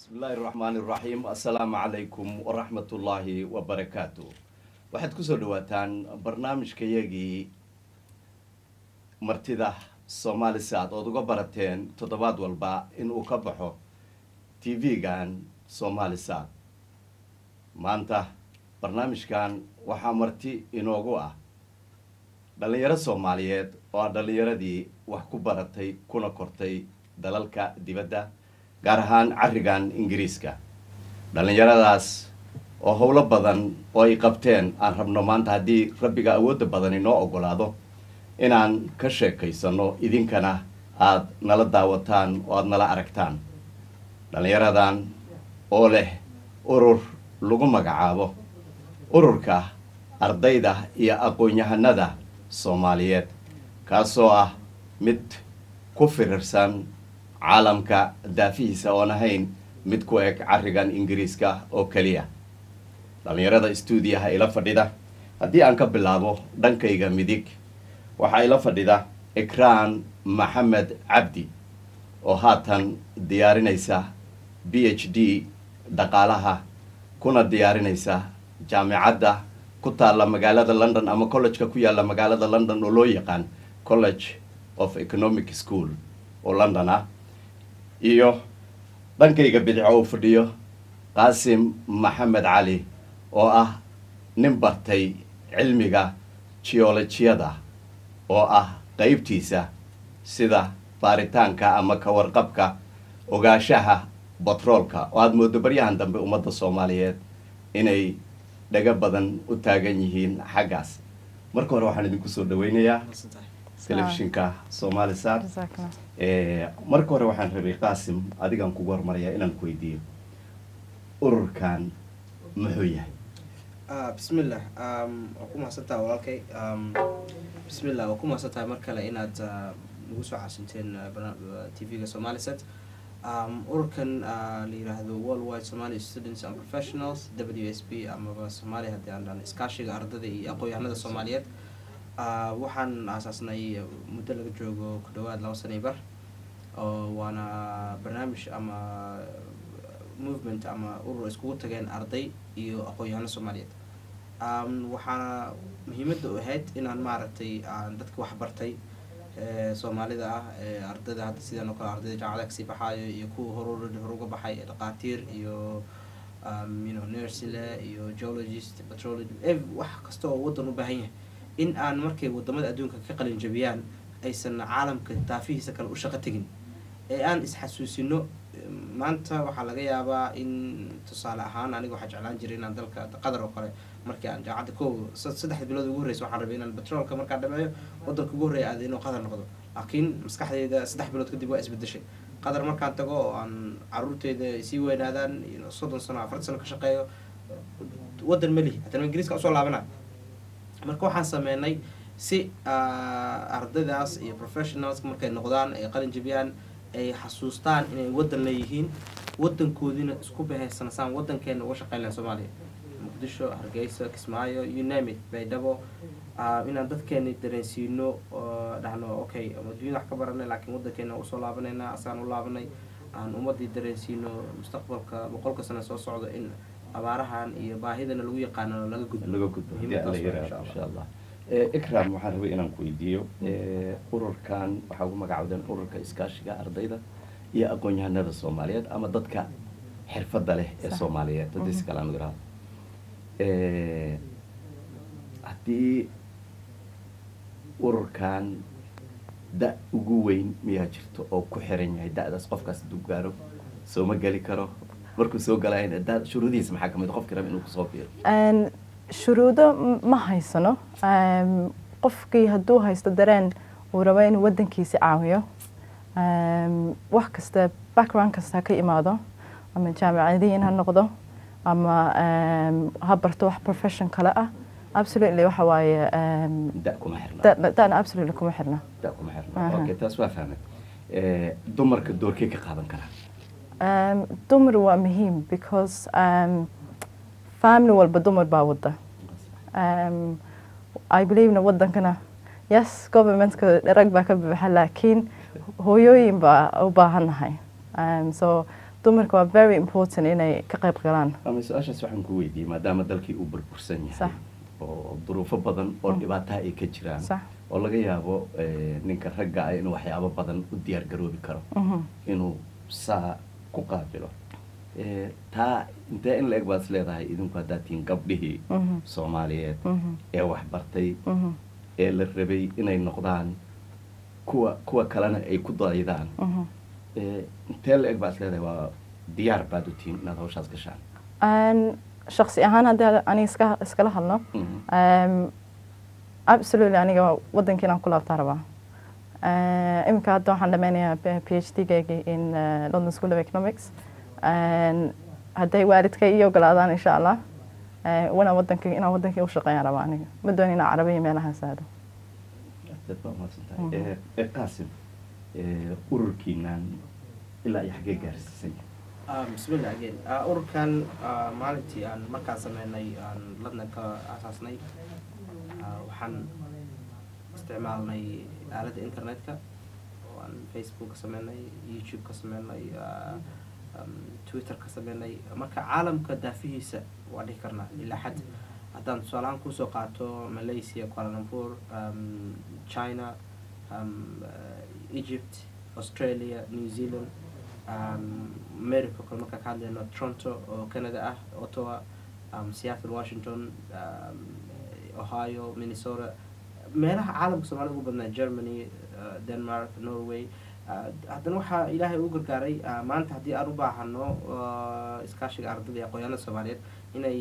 bismillahi raxmaani raxiim assalaamu calaykum waraxmatullaahi wabarakaatu waxaad kusoo dhawaataan barnaamijkayagii martida soomalisad ood uga barateen toddobaad walba inuu ka baxo t v-gan soomalisad maanta barnaamijkan waxaa marti inoogu ah dhallinyaro soomaaliyeed oo ah dhallinyaradii wax ku baratay kuna kortay dalalka dibadda gaar ahaan carigan ingiriiska dhallinyaradaas oo howlo badan oo ay qabteen aan rabno maanta haddii rabbiga awoodda badan inoo ogolaado inaan ka sheekaysano idinkana aada nala daawataan oo aada nala aragtaan dhallinyaradan oo leh urur lagu magacaabo ururka ardayda iyo aqoon-yahanada soomaaliyeed kaasoo ah mid ku firirsan caalamka daafihiisa oon ahayn mid ku eg carigan ingiriiska oo keliya dhallinyarada stuudiyaha ila fadhida haddii aan ka bilaabo dhankayga midig waxaa ila fadhida ikraan maxamed cabdi oo haatan diyaarinaysa b h d dhaqaalaha kuna diyaarinaysa jaamicadda ku taalla magaalada london ama college-ka ku yaalla magaalada london oo loo yaqaan college of economic school oo london ah iyo dhankayga bidixo uu fadhiyo qaasim maxamed cali oo ah nin bartay cilmiga geolojiyada oo ah qeybtiisa sida baaritaanka ama ka warqabka ogaashaha batroolka oo aada moodo baryahan dambe ummadda soomaaliyeed inay dhaga badan u taagan yihiin xaggaas marka hore waxaan idinku soo dhaweynayaa telefishinka somalisar marka hore waxaan rabay qaasim adigaan kugu hormarayaa inaan ku weydiiyo ururkan muxuu yahay bismillah waa ku mahadsantaha walaalkay bismillah waa ku mahadsantahay mar kale inaad nagu soo caasinteen t v-ga somalisat ururkan la yiraahdo world wide somali students and professionals w s b amaba soomaaliya haddii aan dhan iskaashiga ardada iyo aqoon-yahanada soomaaliyeed waxaan aasaasnay muddo laga joogo ku dhawaad laba sanay bar oo waana barnaamij ama movement ama urur iskugu tageen arday iyo aqoon-yahano soomaaliyeed waxaana muhiimadda u ahayd inaan maaragtay aan dadka waxbartay soomaalida ah ardayda hadda sidaan oo kale ardayda jaamacada kasii baxaayo iyo kuwa horur hor uga baxay dhaqaatiir iyo you know nursile iyo geologist petrology wax kasta oo waddan u baahan yahay in aan markay wadamada adduunka ka qalin jabiyaan aysan caalamka daafihiisa kale u shaqo tegin ee aan isxasuusino maanta waxaa laga yaabaa in tusaale ahaan aniga waxaa jeclaan jiray inaan dalka qatar oo kale markii aan jaacadda ko saddex bilood ugu horreysa waxaan rabay inaan batroolka markaa dhameeyo wadanka ugu horreya aada inuu qatar noqdo laakiin maskaxdeyda saddex bilood kadib waa isbedeshay qatar markaan tago oo aan caruurteyda sii weynaadaan soddon sano afartan sano ka shaqeeyo waddan melihi haddana ingiriiska usoo laabana marka waxaan sameynay si ardaydaas iyo professionals markay noqdaan ay qalin jabiyaan ay xasuustaan inay waddan leeyihiin waddankoodiina isku bahaysanasaan waddankeena uga shaqeyn lahan soomaaliya muqdisho hargeysa kismaayo you name it baydhabo inaan dadkeena dareensiino oo dhahno okay adduunyada wax ka baranay laakiin waddankeena usoo laabanayna asaan u laabanay aan ummadii dareensiino mustaqbalka boqolka sano soo socda in abaarahan iyo baahidana lagu yaqaano laga gudbo laga gudbo haddii alla yaraado insha allah ikram waxaan rabay inaan ku weydiiyo ururkan waxaa ugu magacawdeen ururka iskaashiga ardayda iyo aqoon-yahanada soomaaliyeed ama dadka xirfadda leh ee soomaaliyeed haddii si kale aan u irahdo haddii ururkan da ugu weyn miyaa jirto oo ku xiran yahay da-daas qofkaas hadduu gaaro sooma geli karo markuu soo galayna da shuruudihiisa maxaa kamid qofkii raba inuu kusoo biiro shuruudo ma haysano qofkii hadduu haysto dareen uu rabo inuu waddankiisi caawiyo wax kasta background kasta ka imaado ama jaamicadiin ha noqdo ama ha barto wax profession kale ah absolutely waxa waaye da kuma xirna dana absolutely kuma xirna da kuma xirna okay taas waa fahmay dumarka doorkee ka qaadan karaa dumar waa muhiim because family walba dumar baa wada i believena wadankana yes governmentka rag baa ka buuxa laakiin hooyooyin baa u baahannahay so dumarka waa very important inay ka qayb galaan ama su-aashaas waxaan ku weydiiyey maadaama dalkii uu burbursan yahay Sax. oo duruufo badan oo Mm. dhibaataha ay ka jiraan sax oo laga yaabo eh, ninka ragga ah inuu waxyaabo badan u diyaar garoobi karo Mhm. inuu saa ku qaabilo Eh, taa intee in la eg baad is leedahay idinku haddaad tihiin gabdhihii Mhm. soomaaliyeed Mhm. ee waxbartay Mhm. ee la rabay inay noqdaan kuwa kuwa kalena ay ku daydaan Mhm. Eh, intee la eg baad is leedahay waa diyaar baad u tihiin inaad hawshaas gashaan Aan shakhsi ahaan haddii aniga iska iskala hadlo Mhm. Um, absolutely aniga wadankiina aan ku laabtaa rabaa Uh, iminka hadda waxaan dhameynayaa phd gaygi in uh, london school of economics And hadday waalidkay ii ogolaadaan insha allah uh, wana wadanki inaan wadankii u shaqeeyaan rabaa aniga ma doon inaan carabiya meelahaas aado dad baa mahadsantahay Mhm. Eh, eh, qaasim eh, ururkiinan ilaa iyo xaggee gaarsiisan Ah, bismillah again Ah, ururkan ah, maalintii aan markaan sameynay aan ladna ka asaasnay ah, waxaan isticmaalnay aaladda internetka oo aan facebook ka sameynay youtube ka sameynay ah, um, twitter ka sameynay marka caalamka daafihiisa waa dhihi karnaa ilaa xad haddaan tusaalahaan kusoo qaato malaysia kuala lumpur um, china um, uh, egypt australia new zealand um, america kale markaan ka hadlayno toronto oo canada ah ottawa um, seattle washington um, ohio minnesota meelaha caalamka soomaalida ugu badnaa germany uh, denmark norway uh, haddana waxaa ilaahay u gargaaray uh, maanta haddii aan u baahano uh, iskaashiga ardada iyo aqoonyaanada soomaaliyeed inay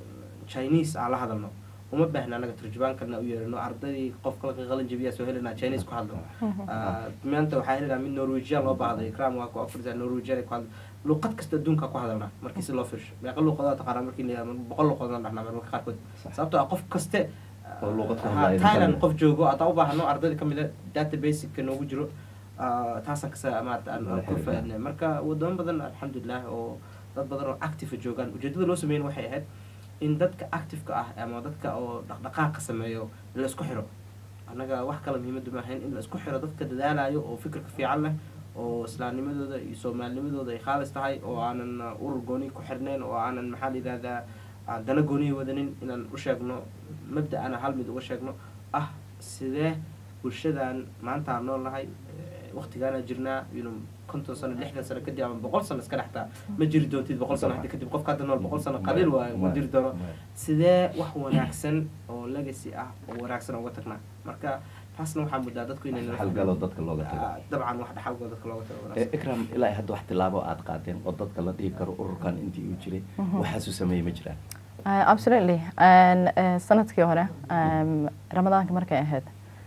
chinese aan la hadalno uma baahna anaga turjubaankalna u yeerino ardaydii qofka la qalin jabiyaa soo helinaa chinese ku hadlo Ah, maanta waxaa helinaa mid norwegian loo baahday ikram waa ku afrisa norwegian ay ku hadla luqad kasta adduunka ku hadalnaa markii si loo fiirsho meeqa luqadood taqaanaa markii la yihahdo boqol luqadood aan dhahnaa marmarka qaarkood Sax. sababtoo ah qof kaste Oo luqad ku ah, hadlaya thailand kamid. qof joogo haddaan u baahno ardayda kamid a databaseka noogu jiro ah, taasaan kasa maarata aan aan ku faadnay marka wadamo badan alxamdulilah oo dad badan oo active joogaan ujeedada loo sameyn waxay ahayd in dadka activeka ah ama dadka oo dhaqdhaqaaqa sameeyo la isku xiro annaga wax kale muhiimadu ma ahayn in la isku xiro dadka dadaalayo oo fikirka fiican leh oo islaamnimadooda iyo soomaalinimadooda ay khaalis tahay oo aanan uh, urur gooni ku xirnayn oo aanan maxaa la yidhahdaa aan dana gooniya wadanin inaan u sheegno mabda-ana hal mid uga sheegno ah sidee bulshadan maanta aan nool nahay waqtigaana jirnaa you know, konton sano lixdan sano kadib ama boqol sano iska dhextaa ma jiri doontid boqol sano haddi kadib qofka hadda nool boqol sano qaliil waayo ma jiri doono sidee wax wanaagsan oo legacy ah oo wanaagsan uga tagnaa marka taasna waxaa muddaa dadku inay nala xalgalo dadka looga tago Ah, dabcan wax dhaxalgoo dadka looga tago Eh, wanaagsan ikram ilaa iyo hadda wax tilaabo aad qaadeen oo dadka la dhihi karo ururkan intii uu jiray waxaasuu sameeyey ma jiraan Uh, absolutely And, uh, sanadkii hore um, ramadaanka markay ahayd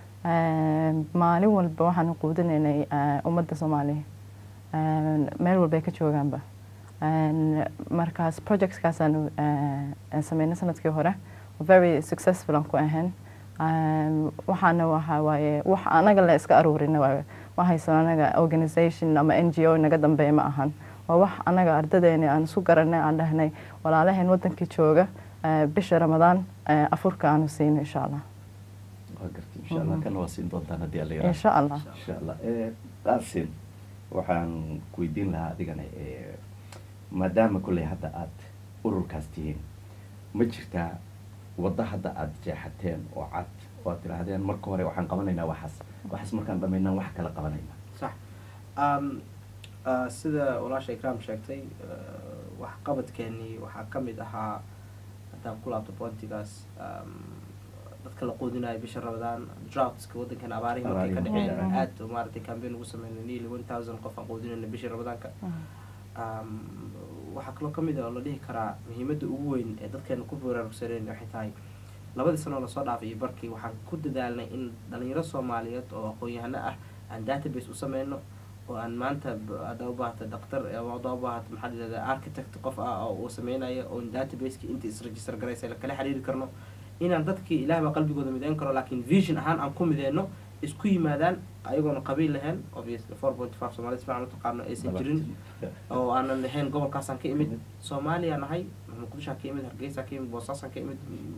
um, maalin walba waxaanu quudinaynay uh, ummadda soomaaliya Um, meel walbay ka joogaanba And markaas projectskaasaanu uh, sameynay sanadkii hore very successful aan ku ahayn Um, waxaana waxa waaye wax anaga la iska aruurina waaye ma haysan anaga organisation ama n g o naga dambeeya ma ahan waa wax anaga ardadeena aan isu garanay aan dhahnay walaalaheen wadankii jooga eh, bisha ramadaan eh, afurka aanu siino insha allah waa gartay insha allah kana waa siin doontaan haddii alla yaraahdo. insha allah insha allah Eh, qaasim waxaan ku weydiin lahaa adigana eh, maadaama kolley hadda aad ururkaas tihiin ma jirtaa waddo hadda aad jeexateen oo cad oo aad tidhaahdeen marka hore waxaan qabanaynaa waxaas waxaas markaan dhamaynaan wax kala qabanaynaa sax um, uh, sida walaasha ikram sheegtay uh, waxqabadkeenii waxaa ka mid ahaa haddaan ku laabto pointigaas um, dadka la quudinayo bisha ramadaan droughtska waddankan abaarihii markay ka Abaarihii dhaceen markay aad maaragtay campaign ugu sameynay nearly one thousand qof aan quudinayna bishii ramadaanka um, waxaa kaloo ka mid ah oo la dhihi karaa muhiimadda ugu weyn ee dadkeena ku baraarugsaneen waxay tahay labadii sano oo lasoo dhaafay iyo barkii waxaan ku dadaalnay in dhalinyaro soomaaliyeed oo aqoon-yahano ah aan database u sameyno oo aan maanta b- haddaa u baahata dhaktar ama haddaa u baahata maxaa la yidhahdaa architect qof ah oo uu sameynayo oon databaseki inta isregister garaysa la kala xiriiri karno inaan dadkii ilaah baa qalbigooda mideyn karo laakiin vision ahaan aan ku mideyno isku yimaadaan ayagoona qabiil lahayn obviously four point five soomaalida si fiican u taqaano aysan jirin oo aanan lahayn gobolkaasaan ka imid soomaaliya nahay muqdishaan ka imid hargeysaan ka imid boosaasaan ka imid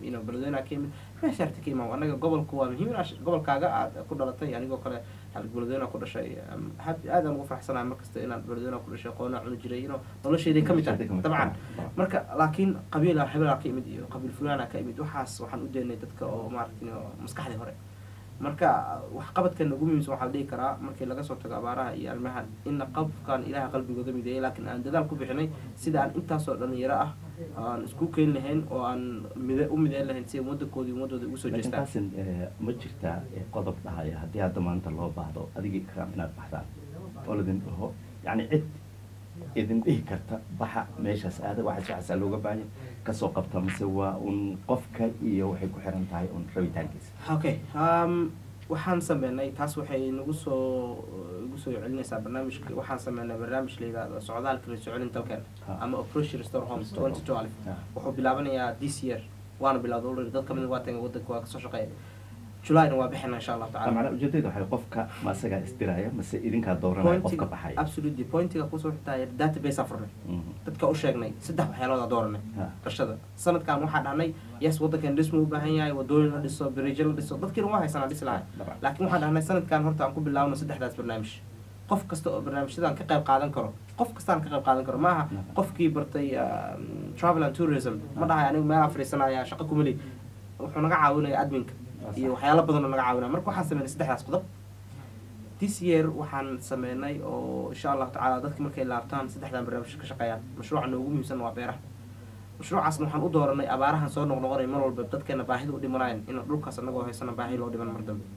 you know beledweynaha ka yimid meeshaarta ka imaam anaga gobolku waa muhiim inaad gobolkaaga aad ku dhalatay anigoo kale hal beledweynaha ku dhashay um, had- aad aan ugu faraxsanahay markasta inaan beledweynaha ku dhashay qoona cuni jiray you know noloshayday ka mid tahay dabcan marka laakiin qabiila hebelaa ka imid iyo qabiil fulaana ka imid waxaas waxaan u daynay dadka oo maaragtay oo maskaxdii hore marka waxqabadkan ugu muhiimsan waxaa la dhihi karaa markii laga soo tago abaaraha iyo arrimahan inna qofkan ilaha qalbigooda mideeyay laakiin aan dadaal ku bixinay sida aan intaasoo dhalinyaro ah aan isku keeni lahayn oo aan mide u mideyn lahayn si ay waddankoodii ummadooda ugu soo laakiin jeestaan taasin eh, ma jirtaa eh, qodob dhahaya haddii hadda maanta loo baahdo adigii karam inaad baxdaan oo ladin dhaho yacni cid idin dhihi karta baxa meeshaas aada waxaas waxaasaa looga baahanya kasoo qabta mise waa un qofka iyo waxay ku xiran tahay un rabitaankiisa okay um, waxaan sameynay taas waxay nagu soo igu soo celinaysaa barnaamijka waxaan sameynay barnaamij la yidhahdo socdaalka la socolin dalkan Ha. ama operation restore homes Restore twenty twelve Ha. wuxuu bilaabanayaa this year waana bilowday already dad kamid waa taga wadanka waa kasoo shaqeeya julyna waa bixina insha allahu Ah, tacala macnaa ujeedada waxay qofka ma asagaa isdiraya mase idinkaa dooranaya qofka baxaya absolutely pointiga kusoo xigtaya database afurnay Mhm. dadka u sheegnay saddex waxyaalooda dooranay Ha. dhashada sanadkan waxaa dhahnay yes wadankan dhisma u baahan yahay wadooyin la dhiso birijo la dhiso dadkiina waa haysanaa dhisi lahay Dabcan. laakiin waxaan dhahnay sanadkan horta aan ku bilaabno saddexdaas barnaamij qof kasta oo barnaamijyadan ka qayb qaadan karo qof kastaan ka qayb qaadan karo maaha Nacam. qofkii bartay um, travel and tourism ma dhahay anigu meelaa fadhiisanaya shaqo kumali wuxuu naga caawinaya adminka iyo waxyaalo badan oo naga caawinaya marka waxaan sameynay saddexdaas qodob this year waxaan sameynay oo insha allahu tacaala dadka markay laabtaan saddexdan barnaamij ka shaqeeyaan mashruuca noogu muhiimsan waa beeraha mashruucaasna waxaan u dooranay abaarahan soo noqnoqonay mar walba dadkeena baahida u dhimanayan in dhulkaas anagoo haysana baahi loo dhiman mar dambe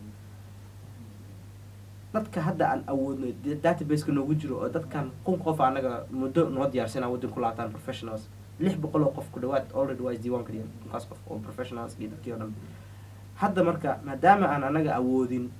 dadka hadda aan awoodno da- databaseka noogu jiro oo dadkan kun qof anaga muddo noo diyaarsana waddan ku laataan professionals lix boqol oo qof ku dhawaad already waa isdiiwaan kariyeen kunkaas qof oo professionals iyo dadkii oo dhan hadda marka maadaama aan anaga awoodin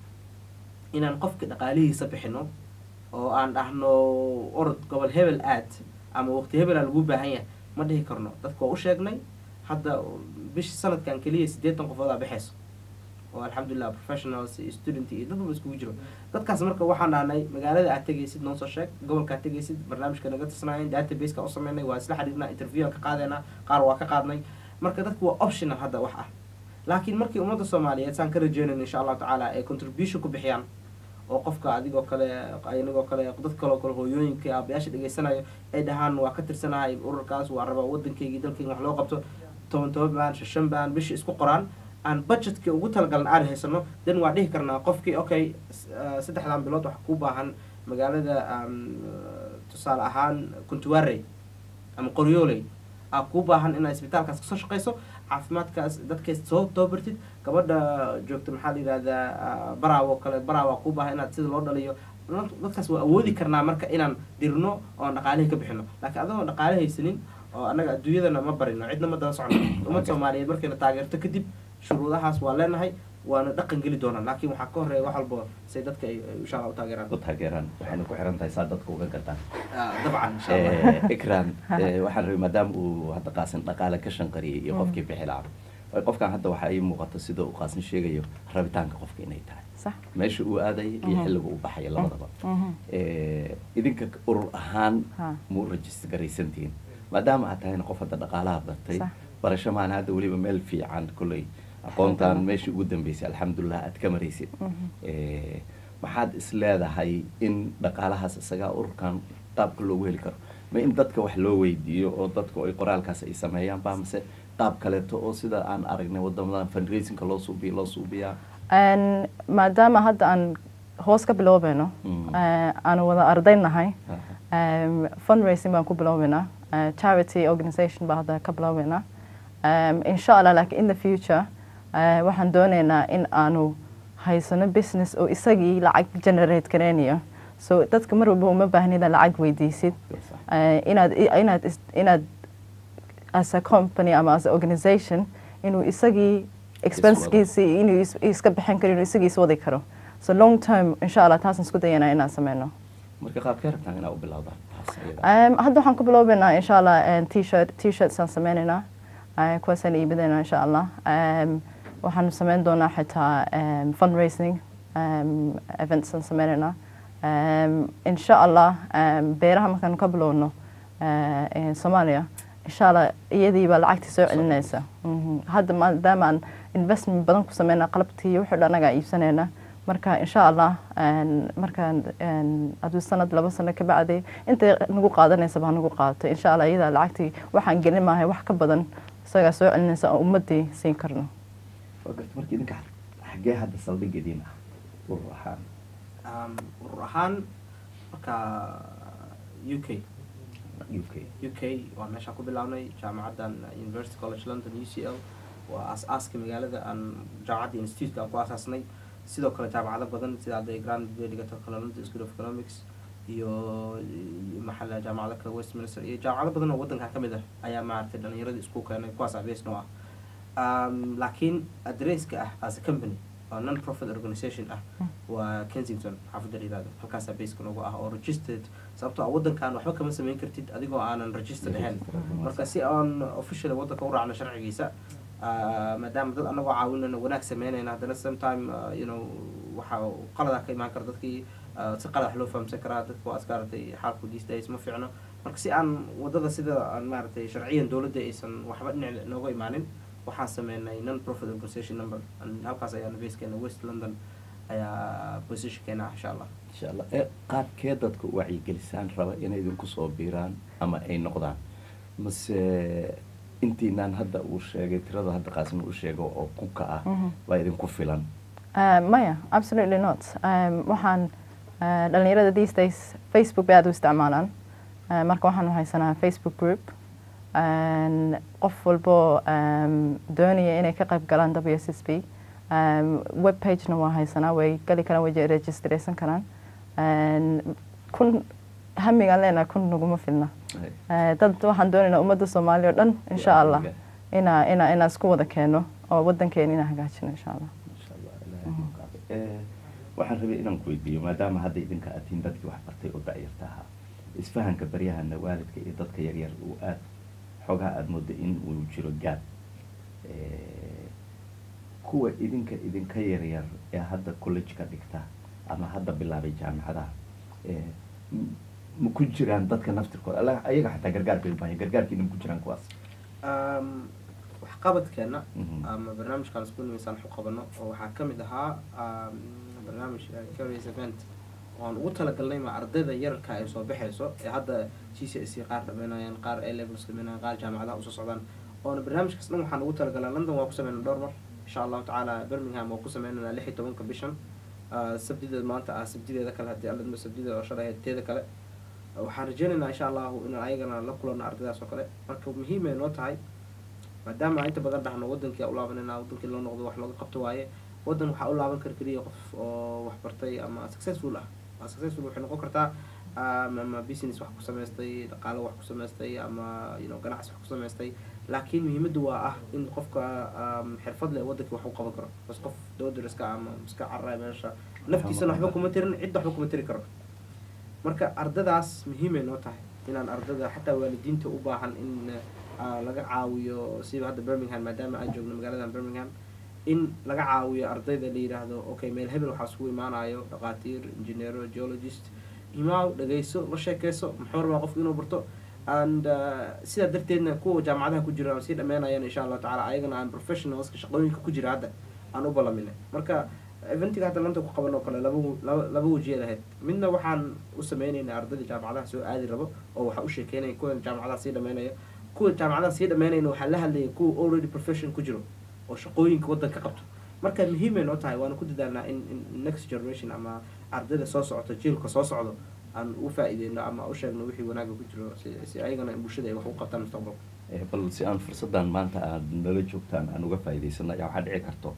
inaan qofka dhaqaalihiisa bixino oo aan dhahno orod gobol hebel aad ama waqti hebelaa lagu baahan yahay ma dhihi karno dadka waa u sheegnay hadda bishi sanadkan keliya siddeetan qofood aa baxayso oo alxamdulilah professionals iyo student iyo dad walba iskugu jiro dadkaas marka waxaan dhahnay magaalada aad tegaysid noo soo sheeg gobolka aad tegaysid barnaamijka naga tirsanaayen databaseka u sameynay waa isla xiriirnaa interview aan ka qaadayna qaar waa ka qaadnay marka dadku waa optional hadda wax ah laakiin markii ummadda soomaaliyeed saan ka rajeynayn insha allahu tacaala ay contribution ku bixiyaan oo qofka adigoo kale anigoo kale dad kaloo kale hooyooyinka aabayaasha dhegeysanayo ay dhahaan waa ka tirsanahay ururkaas waa rabaa waddankaygii dalkayga wax loo qabto toban toban baan shan baan bishii isku qoraan aan budgetka ugu talagalan aan haysano then waa dhihi karnaa qofkii okay s- ah, saddexdan bilood waxa ku baahan magaalada um, tusaale ahaan kuntuwarey ama qoryooley aa kuu baahan inaad isbitaalkaas kasoo shaqeyso caafimaadkaas dadkaas soo tababartid gabadha joogta maxaa la yidhahdaa ah, baraawo kale baraawa kuu baahan inaad sida loo dhaliyo dad- dadkaas waa awoodi karnaa marka inaan dirno oon dhaqaalihii ka bixino laakiin adagoo dhaqaale haysanin oo annaga adduunyadana ma barino cidna ma daba socono ummad soomaaliyeed markayna taageerto kadib shuruudahaas waa leenahay waana dhaqan geli doonaa laakiin waxaa ka horeeya wax walba say dadka ay ay insha allah u taageeraan u taageeraan waxayna ku xiran tahay saa dadka uga gataan Ah, dabcan insha allah Eh, ikran eh, waxaan rabay maadaama uu hadda qaasin dhaqaale ka shanqariyay iyo qofkii bixi lahaa waayo qofkan hadda waxaa ii muuqata sida uu qaasin sheegayo rabitaanka qofka inay tahay صح meesha uu aadaya iyo Mhm. xilliga uu baxaya labadaba Mhm. Eh, idinka urur ahaan Ha. ma u rajista garaysantihiin maadaama aad tahayna qof hadda dhaqaalaha bartay Sax. barasho maana hadda weliba meel fiican kolley aqoontaan meeshii ugu dambeysay alxamdulilah aad ka maraysid Mhm. Eh, maxaad is leedahay in dhaqaalahaas isagaa ururkan qaabka loogu heli karo ma in dadka wax loo weydiiyo oo dadku ay qoraalkaas ay sameeyaan ba mise qaab kaleeto oo sida aan aragnay wadamadan fundraisingka loo suubiya loo suubiyaa Een, maadaama hadda aan hoos ka biloobayno Mm. eh, aanu wada arday nahay Aha. um, fundraising baan ku biloobaynaa uh, charity organisation baa hadda ka biloobaynaa um, insha allah laakiin in the future uh, waxaan doonaynaa in aanu haysano business oo isagii lacag generate garaynayo so dadka mar walba uma baahnida lacag weydiisid Sax. uh, inaad inaad is- inaad as a company ama as a organisation inuu isagii expensekiisi inuu is- iska bixin karo inuu isagii iswadi karo so long term insha allah taasaan isku dayanaa inaan sameyno marka qaabkee rabtaan inaa u bilowdaan taas iyada Um, hadda waxaan ku bilowbaynaa insha allah um, t-shirt t-shirts aan sameynaynaa uh, kuwaasaan iibinaynaa insha allah um, waxaan sameyn doonaa xitaa um, fundraising um, events aan sameynaynaa um, insha allah um, beeraha markaan ka bilowno uh, in soomaaliya insha allah iyadii baa lacagtii soo celinaysa Mhm. hadda maadaama aan investment badan ku sameyna qalabtii iyo wixii dhan anagaa iibsanayna marka insha allah een, markaan een, hadduu sanad laba sano ka bacdi intay nagu qaadanaysa baa nagu qaadato insha allah iyadaa lacagtii waxaan gelin maahay wax ka badan isagaa soo celinaysa oo ummadii siin karno waa garta marka idinka xaggee hadda saldhigediin ah urur ahaan Um, urur ahaan marka u k u k u k waa meeshaan ku bilaabnay jaamacaddan university college london u c l waa aas-aaska magaalada aan jaamacadda institute aan ku aasaasnay sidoo kale jaamacado badan sida hadday grand bay dhigato kale london school of economics iyo iyo maxaa la jaamacado kale westminster iyo jaamacado badan oo waddankan ka mid ah ayaa maaragtay dhalinyarada isku keenay kuwaas abees noo ah um, laakiin adresska ah as a company oo non profit organization ah waa kensington xaafadda la yihahdo halkaasaa baseka noogu ah oo registered sababtoo ah waddankan waxba kama samayn kartid adigoo aanan registered ahayn marka si aan officially waddanka u raacno sharcigiisa ah, maadaama dad anagoo caawinayna wanaag sameynayna haddana sometime ah, you know waxa qaladaa ka imaan kara dadkii ah, si qalad wax loo fahamsan karaa dadka waa askaaratay xaalku these days ma fiicno marka si aan wadada sida aan maaragtay sharciyan dowladda aysan waxba dhinac nooga imaanin waxaan sameynay non profit organization number An- halkaas ayaana basekeena west london ayaa positionkeena ah insha allah insha allah ee qaabkee dadka u wacyigelisaan raba inay idinku soo biiraan ama ay noqdaan mase intiinaan hadda uu sheegay tirada hadda qaasim uu sheego oo kunka ah Mhm. waa idinku filan Uh, maya absolutely not um, waxaan uh, dhalinyarada these days facebook bay aad u isticmaalaan uh, marka waxaan haysanaa facebook group and qof walbo um, doonaya inay ka qayb galaan w s s b um, web pagena waa haysanaa way gali karaan way registraysan karaan And kun hamigaan leenahay kun naguma filna Uh, dad waxaan doonaynaa ummadda soomaaliya oo dhan insha allah inaa inaa inaa isku wada keeno oo waddankeena inaa hagaajino insha allah Insha Allah, Ilaahay ha ku caafiyo. Eh, waxaan rabay inaan ku weydiiyo maadaama hadda idinka aad tihiin dadkii wax bartay oo da'yarta ahaa isfahanka baryahana waalidka iyo dadka yaryar uu aad xoogaa aada moodo in uu jiro gaab Eh, kuwa idinka idinka yaryar ee hadda college-ka dhigta ama hadda bilaabay jaamacadaha eh, m- ma ku jiraan dadka naftirkooda alla ayaga xataa gargaar bay u baahan yihiin. gargaarkiina ma ku jiraan kuwaas Um, waxqabadkeena Mhm. ama barnaamijkaan isku nimaysaan wax u qabano oo waxaa ka mid ahaa um, barnaamij uh, curious event oan ugu talagalnay ma ardayda yararka ay soo baxayso ee hadda g c s qaar dhameynayaan qaar a levels dhameynayaan qaar jaamacadaha usoo socdaan oona barnaamijkaas dhan waxaan ugu talagalaa london waa ku sameynaa dhowr mar insha allahu tacaala birmingham waa ku sameynaynaa lix iyo tobanka bishan Uh, sabdideed maanta ah sabdideeda kale haddii alla sabdida oo shalay ahayd teeda kale waxaan rajeynaynaa insha allahu inaan ayagana la kulano ardaydaas oo kale marka muhiimay noo tahay maadaama aan inta badan dhahno wadankii aan u laabanayna wadankii loo noqdo wax looga qabto waaye wadan waxaa u laaban kara keliya qof oo wax bartay ama successful ah waa successful waxay noqon kartaa um, ama business wax ku samaystay dhaqaalo wax ku samaystay ama you know, ganacsi wax ku samaystay laakiin muhiimaddu waa ah in qofka um, xirfad leh wadankii wax u qaban karo bas qof dowdariska ama iska carray meesha naftiisana waxba kuma tirin cidda waxba kuma tiri karo marka ardadaas muhiimay noo tahay inaan ardada xataa waalidiinta u baahan in uh, laga caawiyo siba hadda birmingham maadaama aan joogno magaaladan birmingham in laga caawiyo ardayda la yidhaahdo okay meel hebel waxaa isugu imaanayo dhaqaatiir engineero geologist imaaw dhagayso la sheekeyso muxuu rabaa qofku inuu barto and uh, sidaa darteedna kuwa jaamacadaha ku jira aan sii dhameenayaan insha allahu tacaala ayagana aan professionalska shaqooyinka ku jira hadda aan u ballaminay marka eventiga hadda lanta ku qaban oo kale laba wu- laba laba wajiya lahayd midna waxaan u sameynaynaa ardayda jaamacadaha soo aadi rabo oo waxaa u sheekeynaya kuwa jaamacadaha sii dhameynaya kuwa jaamacadaha sii dhameynayna waxaa la hadlaya kuwa already profession ku jiro oo shaqooyinka waddanka qabto marka muhiimay noo tahay waana ku dadaalnaa in in next generation ama ardayda soo socoto jiilka soo socdo aan u faa'iideyno ama u sheegno wixii wanaaga ku jiro si si ayagana bulshada ay wax u qabtaan mustaqbalka Eh, bal si aan fursaddan maanta aad nala joogtaan aan uga faa'iidaysano ayaa waxaa dhici karto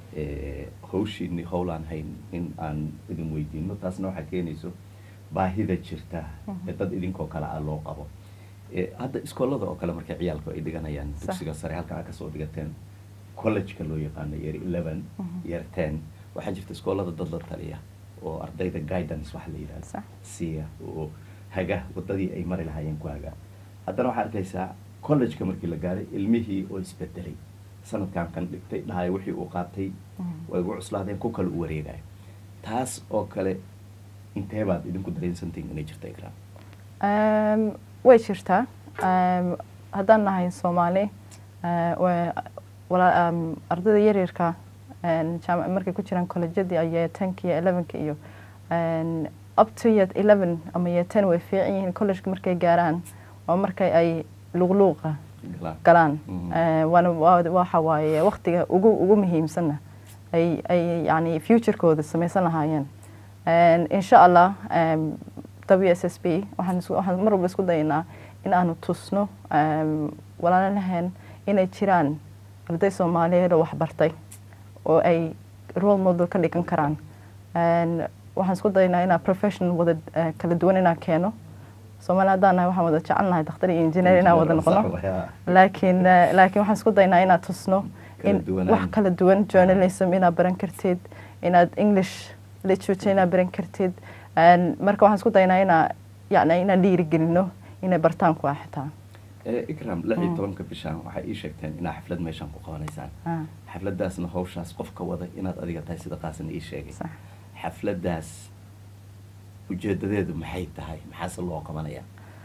eh, hawshiini howlaan hayn in aan idin weydiino taasna waxaa keenayso baahida jirta ee dad idinkoo kale ah loo qabo Eh, hadda iskoolada oo kale markay ciyaalku ay dhiganayaan Sax. dugsiga sare halkan aad kasoo dhigateen college-ka loo yaqaano year eleven Mhm. year ten waxaa jirta iskoolada dad la taliya oo ardayda guidance waxa la yidhahdo Sax. siiya oo haga wadadii ay mari lahaayeen ku haga haddana waxaa arkaysaa college-ka markii la gaaray ilmihii oo isbedelay sanadkan kan dhigtay dhahay wixii uu qaatay way ugu cuslaadeen ku kale u wareegayo taas oo kale intee baad idinku dareensantihin inay jirta ikraan Um, way jirtaa um, haddaan nahay soomaali eh, wa- wala- um, ardayda yaryarka en, jaam- markay ku jiraan kolejyadii iyo tenka iyo elevenka iyo en, up to year eleven ama year ten way fiican yihiin college markay gaaraan waa markay ay luqluuqa galaan galaan Mhm. Eh, waana waa- waxa waaye waqtiga ugu ugu muhiimsanna ay ay yani futurekooda samaysan lahaayeen En, insha allah em, w s s b waxaan isku- waxaan mar walba isku dayanaa in aanu tusno em, walaalaheen inay jiraan arday soomaaliyeed oo waxbartay oo ay role model ka dhigan karaan En, waxaan isku dayanaa inaa professional wada eh, kala duwan inaan keeno soomaali haddaan nahay waxaan wada jecelnahay dakhtar iyo engineer inaan wada noqono Sax waaya. laakiin eh, laakiin waxaan isku daynaa inaad tusno Kala in duwanaan. wax kala duwan journalism inaad baran kartid inaad english literature inaad baran kartid En marka waxaan isku daynaa inaa yani inaan dhiirigelino inay bartaan kuwa xitaa Eh, ikram lix iyo Mm. tobanka bishaan waxay ii sheegteen inaa xaflad meeshaan ku qabanaysaan Ah, xafladaasna hawshaas qofka wada inaad adiga tahay sida qaasan ii sheegay sax. xafladaas ujeedadeedu maxay tahay maxaase loo qabanaya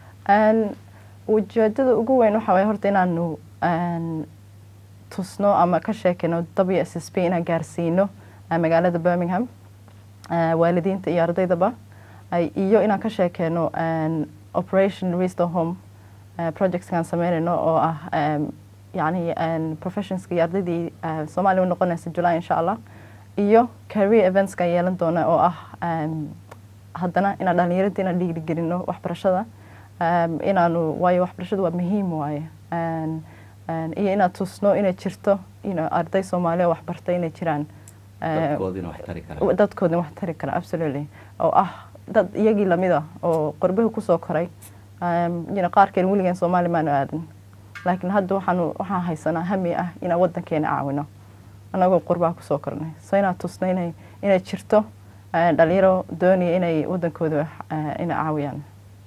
En ujeedada ugu weyn waxa waye horta inaanu en, tusno ama ka sheekino w s s b inaan gaarsiino eh, magaalada birmingham eh, waalidiinta iyo ardaydaba ay- iyo inaan ka sheekeyno en, operation restore home eh, projectskaan sameynayno oo ah em, yacni en, professionska iyo ardaydii eh, soomaaliya u noqonaysa july insha allah iyo career eventska yeelan doona oo ah em, haddana inaan dhalinyaradii inaan dhiirigelino waxbarashada um, inaanu waayo waxbarashadu waa muhiim waaye En- en, iyo inaad tusno inay jirto you know, arday soomaaliya oo waxbartay inay jiraan eh, dadkoodina wax tari kara dadkoodin wax tari kara absolutely oo ah dad iyagii lamida oo qorbaha kusoo koray um, you know, qaarkeen weligeen soomaali maanu aadan laakiin hadda waxaanu waxaan haysanaa hami ah inaan wadankeena caawino anagoo qurbaha kusoo kornay so inaad tusno inay inay jirto eh, dhalinyaro doonaya inay wadankooda eh, inay caawiyaan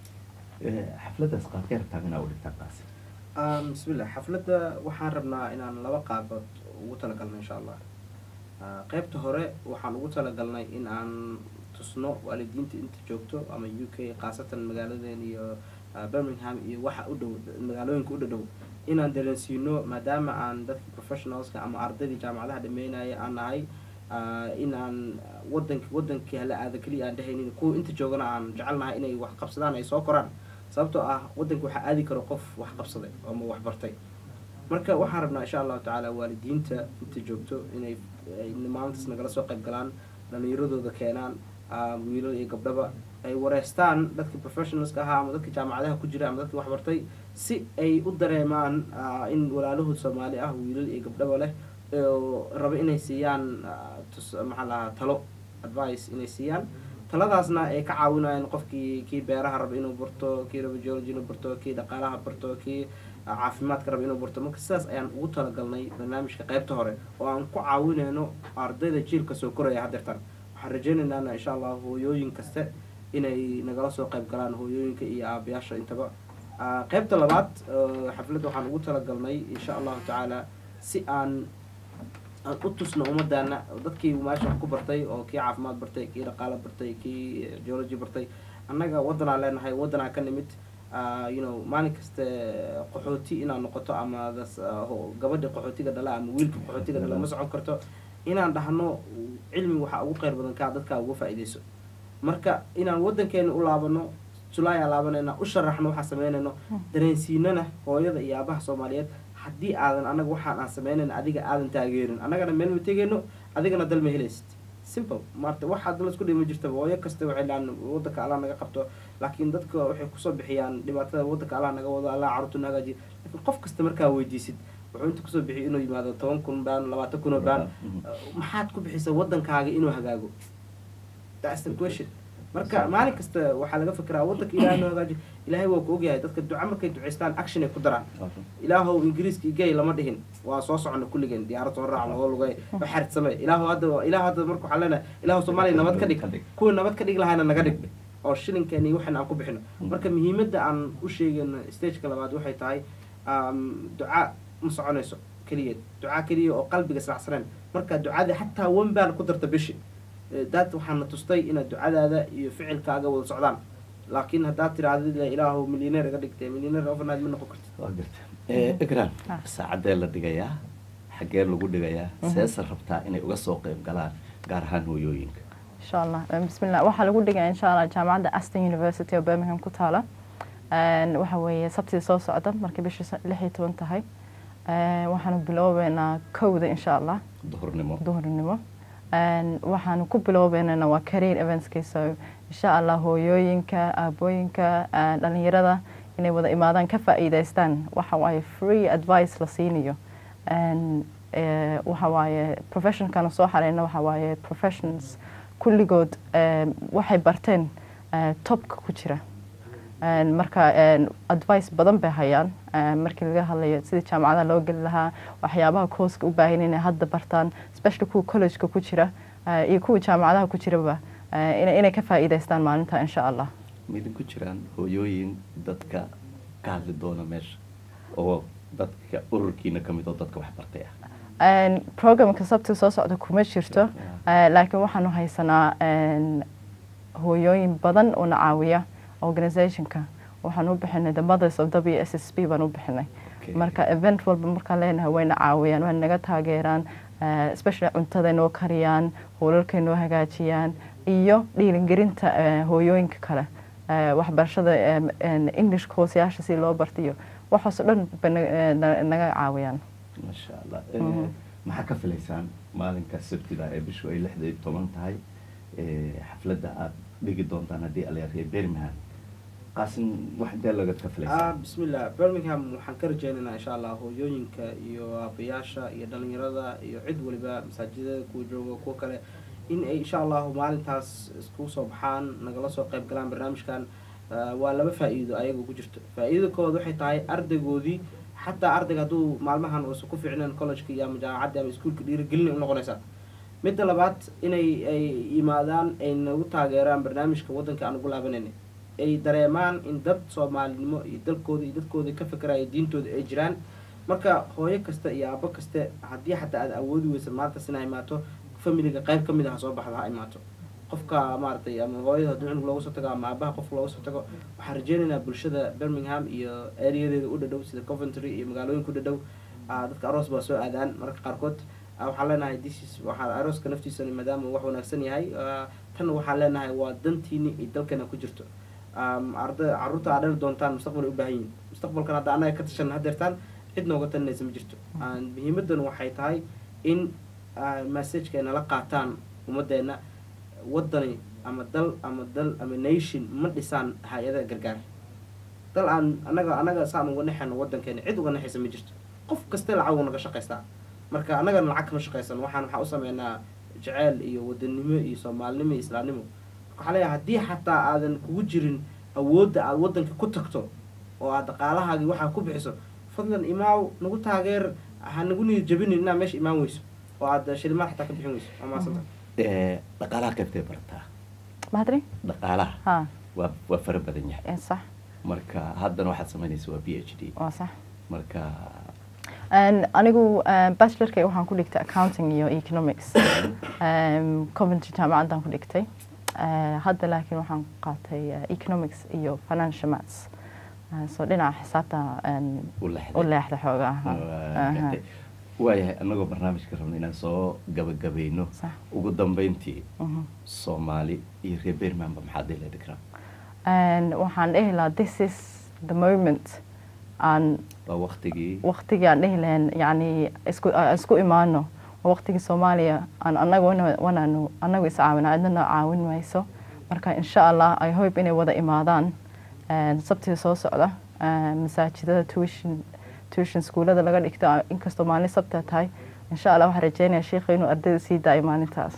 Eh, xafladaas qaadkee rabtaa inaa u dhigtaa qaasi Um, bismillah xafladda waxaan rabnaa inaan laba qaabood ugu talagalno insha allah Ah, qaybta hore waxaan ugu talagalnay in aan tusno waalidiinta inta joogto ama u k khaasatan magaaladeen iyo ah, birmingham iyo waxa u dhow magaalooyinka u dhadhow inaan dareensiino maadaama aan dadka professionalska ama ardaydii jaamacadaha dhameynaya aan nahay ah, in aan wadank wadankii hala aada keliya aan dhehaynin kuwa inta joogana aan jecelnahay inay wax qabsadaan ay soo koraan sababtoo ah wadanka waxaa aadi karo qof wax qabsaday ama wax bartay marka waxaan rabnaa insha allahu tacaala waalidiinta inta joogto inay ay maalintaas nagala soo qayb galaan dhalinyaradooda keenaan ah, wiilal iyo gabdhaba ay wareystaan dadka professionalska ahaa ama dadka jaamacadaha ku jira ama dadka wax bartay si ay u dareemaan ah, in walaalahood soomaali ah wiilal iyo gabdhaba leh oo raba inay siiyaan ah, tus- maxaa la dhahaa talo advice inay siiyaan taladaasna ay ka caawinayaan qofkii kii beeraha raba inuu barto kii raba geology inuu barto kii dhaqaalaha barto kii ah, caafimaadka raba inuu barto marka sidaas ayaan ugu talagalnay barnaamijka qaybta hore oo aan ku caawinayno ardayda jiilka soo koraya haddeertan waxaan rajaynaynaa insha allah hooyooyin kaste inay nagala soo qayb galaan hooyooyinka iyo aabayaasha intaba Ah, qaybta labaad eh, xafladda waxaan ugu talagalnay insha allahu tacaala si aan aan u tusno ummadaana dadkii meesha wax ku bartay oo kii caafimaad bartay kii dhaqaalo bartay kii geology bartay annaga waddanaan leenahay waddanaa ka nimid ah, you know maalin kaste qaxooti inaad noqoto ama das- ah, ho- gabadha qaxootiga dhala ama wiilka qaxootiga dhala ma socon karto inaan dhahno cilmi waxaa ugu qeyr badan kaa dadkaa uga faa'iidayso marka inaan waddankeena u laabano julaay aan laabanayna u sharaxno waxaan sameynayno dareensiinana hooyada iyo aabaha soomaaliyeed haddii aadan anaga waxaan aan sameynayna adiga aadan taageerin annagana meel ma tegayno adigana dal ma helaysid simple maarta wax hadda la isku dhima jirtaba hooyo kasta waxay dhahaan waddanka allah naga qabto laakiin dadka waxay kusoo bixiyaan dhibaatada waddanka allah naga wado allah carruurtu naga hagaajiyo laakiin qof kasta markaa weydiisid wuxuu inta kusoo bixiyo inuu yimaado toban kun baan labaatan kun oo baan maxaad ku bixisa waddankaaga inuu hagaago that's the question marka maalin kasta waxaa laga fikiraa waddanka ilaahay noo hagaaji ilaahay waa ku ogyahay dadka duca markay ducaystaan action ay ku daraan ilaahow ingiriiska igay lama dhihin waa soo socona kulligeen diyaarad soo raacno oo lugay waxarid samey ilaahow hadda ilaahow hadda marka waxaan leenahay ilaahow soomaaliya nabad ka dhig kuwa nabad ka dhig lahayna naga dhig oo shilinkeeni waxan aan ku bixino marka muhiimadda aan u sheegayno stageka labaad waxay tahay um, duca ma soconayso keliyeed duca keliya oo qalbiga israacsaneen marka ducada xataa wan baan ku darta bishi Eh, daad waxaana tustay inaad ducadaada iyo ficilkaaga wada socdaan laakiin haddaad tirahdid le ilaahu milyaneer iga dhigtay milyaneer overnight ma noqon kartid waa garta Eh, ikran Ah. saacadee la dhigayaa xaggee lagu dhigayaa seesa rabtaa inay uga soo qayb galaan gaar ahaan hooyooyinka insha allah Eh, bismillah waxaa lagu dhigaya insha allah jaamacadda aston university oo birmingham ku taala Een, waxa weeye sabtii soo socda markay bishii sa- lix iyo toban tahay Een, waxaanu biloobeynaa kowda insha allah duhurnimo duhurnimo Een, waxaanu ku biloobeynana waa career eventskiisa insha allah hooyooyinka aabooyinka een, dhalinyarada inay wada imaadaan ka faa'iidaystaan waxa waaye free advice la siinayo Een, eh, waxa waaye professionkana soo xareyna waxa waaye professions kulligood em, waxay barteen eh, topka ku jira Een, marka een, advice badan bay hayaan een, markii laga hadlayo sidii jaamacadaha loo geli lahaa waxyaabaha kooska u baahan inay hadda bartaan especially kuwa collegeka ku jira eh, iyo kuwa jaamacadaha ku jiraba eh, inay inay ka faa'iidaystaan maalinta insha allah midin ku jiraan hooyooyin dadka ka hadli doona meesha oo dadka ururkiina ka mid oo dadka wax bartay ah Een, programka sabti soo socda kuma jirto Yeah. eh, laakiin waxaanu haysanaa een, hooyooyin badan oo na caawiya organizationka waxaan u bixinay the mothers of w s s b baan u bixinay Okay. marka event walba markaan leenahay wayna caawiyaan way naga taageeraan eh, especially cuntada noo kariyaan hoolalkay noo hagaajiyaan iyo dhiirigelinta eh, hooyooyinka kale eh, waxbarashada em, en, english courseyaasha si loo bartiyo waxaasoo dhan bay na- eh, na- naga caawiyaan masha allah Eh, Mhm. maxaa ka filaysaan maalinka sabtida ee bishu ay lixda iyo toban tahay eh, xafladda aad dhigi doontaan haddii alyarya birmingham qaasin wax dee laga ka ah filaysaan bismillah birmingham waxaan ka rajeynaynaa insha allah hooyooyinka iyo aabayaasha iyo dhalinyarada iyo cid waliba masaajidada kuwa jooga kuwa kale in ay insha allahu maalintaas iskugu soo baxaan nagala soo qayb galaan barnaamijkan Ah, waa laba faa-iido ayaga ku jirto faa-iidada koowaad waxay tahay ardaygoodii xataa ardayga hadduu maalmahan uusan ku fiicneen collegeka iyo ama jaamacadda ama iskuulka dhiirigelin u noqonaysaa midda labaad inay ay yimaadaan ay nagu taageeraan barnaamijka waddanka aan ugu laabanayna ay dareemaan in dad soomaalinimo iyo dalkooda iyo dadkooda ka fekeraya diintooda ay jiraan marka hooyo kasta iyo aabo kaste haddii xataa aad awoodi weysa maalintaas inaa imaato familiga qayb ka mid ah ha soo baxda ha imaato qofka maaragtay ama hooyada haddii cunug looga soo tago ama aabaha qof looga soo tago waxaan rajeynaynaa bulshada birmingham iyo areadeeda u dhadhow sida coventry iyo magaalooyinka u dhadhow ah, dadka aroos baa soo aadaan mararka qaarkood Ah, waxaan leenahay this is waxaa arooska naftiisana maadaama uu wax wanaagsan yahay ah, tan waxaan leenahay waa dantiini iyo dalkeena ku jirto Um, arda carruurta aad dhali doontaan mustaqbal ay u baahan yihin mustaqbalkan hadda annaga ka tashan hadeertaan cid nooga talinaysa ma jirto Ah, muhiimadan waxay tahay in ah, messageka ay nala qaataan ummaddeena waddani ama dal ama dal ama nation ma dhisaan hay-ada gargaar dal aan anaga anaga saan uga nexayno waddankeena cid uga nexaysa ma jirto qof kaste lacag uu naga shaqaystaa marka annagana lacag kama shaqaysan waxaan waxaa u sameynaa jeceyl iyo wadanimo iyo soomaalinimo iyo islaamnimo waxaa leeyahay haddii xataa aadan kugu jirin awoodda aad waddanka ku tagto oo aad dhaqaalahaagii waxaa ku bixiso fadlan imaaw nagu taageer ha nagu niyad jabinin inaa meesha imaan weyso oo aad shilimaan xataa ka bixin weyso waa mahadsanta Eh, dhaqaalaha qaybtay barataa mahadri dhaqaalaha ha waa waa fara badan yahay eh, sax marka haddana waxaad samaynaysa waa b h d waa sax marka Een, anigu eh, bachelorkay waxaan ku dhigtay accounting iyo economics Em, coventry jaamacaddaan ku dhigtay Eh, hadda laakiin waxaan qaatay eh, economics iyo financial maths Eh, so dhinaca xisaabta em, u lexday u leexda xoogaa Waa gartay. waayahay annagoo barnaamijka rabna inaan soo gabagabayno Sax. ugu dambeyntii Mhm. soomaali iyo reer birminghamba maxaa dila dhigraa And waxaan dhihi lahaa this is the moment aan waa waktigii waqtigii aan dhihi lahayn yani isku aan isku imaano waa waqtigii soomaaliya aan anaga wana- wanaanu anagu is caawina cidnana caawin mayso marka insha allah i hope inay wada imaadaan een, sabtida soo socda een, masaajidada tuition tuition schoolada laga dhigto inkastoo maalin sabta tahay insha allah waxaan rajeynaya sheikha inuu ardayda sii daayo maalintaas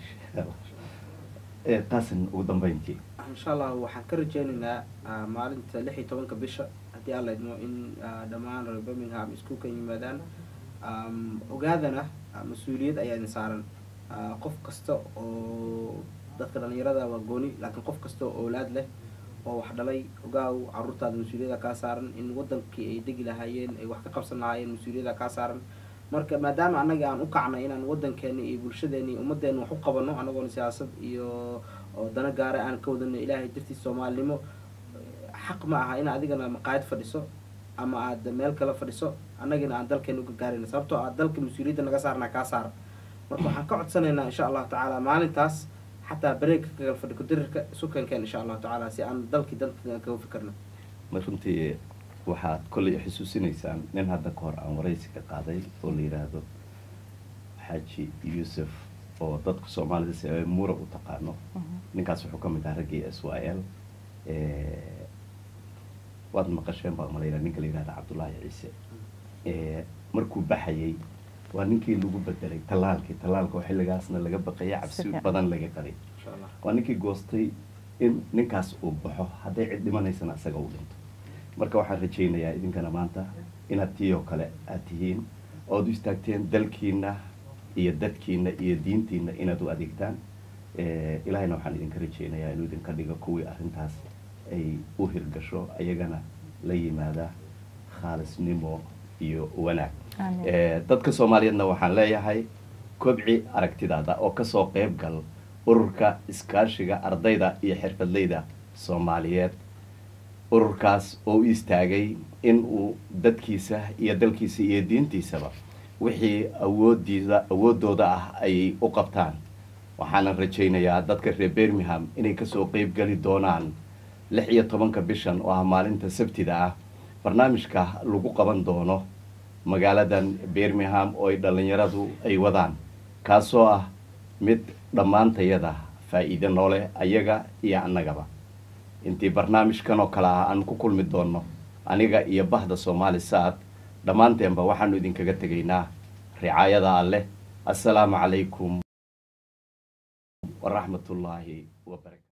Eh, qaasin ugu dambeyntii insha allah waxaan ka rajeynaynaa ah, maalinta lix iyo tobanka bisha haddii aan la idmo in ah, dhammaan reer birmingham iskuulka yimaadaan Am, ogaadana ah, mas-uuliyad ayaa idin saaran Ah, qof kasta oo dadka dhalinyarada waa gooni laakiin qof kasta oo oolaad leh oo wax dhalay ogaaw caruurtaada mas-uuliyada kaa saaran in wadankii ay degi lahaayeen ay wax ka qabsan lahaayeen mas-uuliyada kaa saaran marka maadaama annaga aan u kacnay inaan wadankeeni iyo bulshadeeni iyo ummadeena wax u qabano anagoona siyaasad iyo oo dana gaara aan ka wadano ilaahay dartiis soomaalinimo xaq ma aha in adigana maqaayad fadhiso ama aad meel kale fadhiso annagina aan dalkeena u gargaarayna sababtoo ah dalka mas-uuliyadda naga saarnaa kaa saara marka waxaan ka codsanaynaa insha allahu tacaala maalintaas xataa bareegka kagal fadhi kudirirka isu keenkeen insha allahu tacaala si aan dalkii dalka kaga fikirno ma runtii waxaad kollay xusuusinaysaan nin hadda ka hor aan waraysi ka qaaday oo la yidhaahdo xaaji yuusuf oo dadka soomaalida si ay mura u taqaano ninkaas wuxuu ka mid ahaa raggii s y l waad maqasheen baa malayna ninka la yidhahda cabdullaahi ciise markuu baxayay waa ninkii lagu bedelay tallaalkii tallaalka oo xilligaasna laga baqayay cabsi Sifiican. badan laga qabay insha allah waa ninkii goostay in ninkaas uu baxo hadday cid dhimanaysana isaga uu dhinto marka waxaan rajaynayaa idinkana maanta inaad tii oo kale aad tihiin ood u istaagteen dalkiina iyo dadkiina iyo diintiina inaad u adeegtaan Eh, ilaahayna waxaan idinka rajaynayaa inuu idinka dhigo kuwii arrintaas ay u hirgasho ayagana la yimaada khaalisnimo iyo wanaag Amiin. Eh, dadka soomaaliyeedna waxaan leeyahay kobci aragtidaada oo kasoo qayb gal ururka iskaashiga ardayda iyo xirfadleyda soomaaliyeed ururkaas oo u istaagay in uu dadkiisa iyo dalkiisa iyo diintiisaba wixii awoodiisa awoodooda ah ay u qabtaan waxaana rajaynayaa dadka reer birmingham inay kasoo qeyb geli doonaan lix iyo tobanka bishan oo ah maalinta sabtida ah barnaamijka lagu qaban doono magaaladan birmingham oo ay dhallinyaradu ay wadaan kaasoo ah mid dhammaantayada faa'iide noole ayaga iyo annagaba intii barnaamijkan oo kale ah aan ku kulmi doonno aniga iyo bahda soomaali saad dhammaanteenba waxaanu idinkaga tegaynaa ricaayada alleh assalaamu calaykum waraxmatullaahi wabarakatu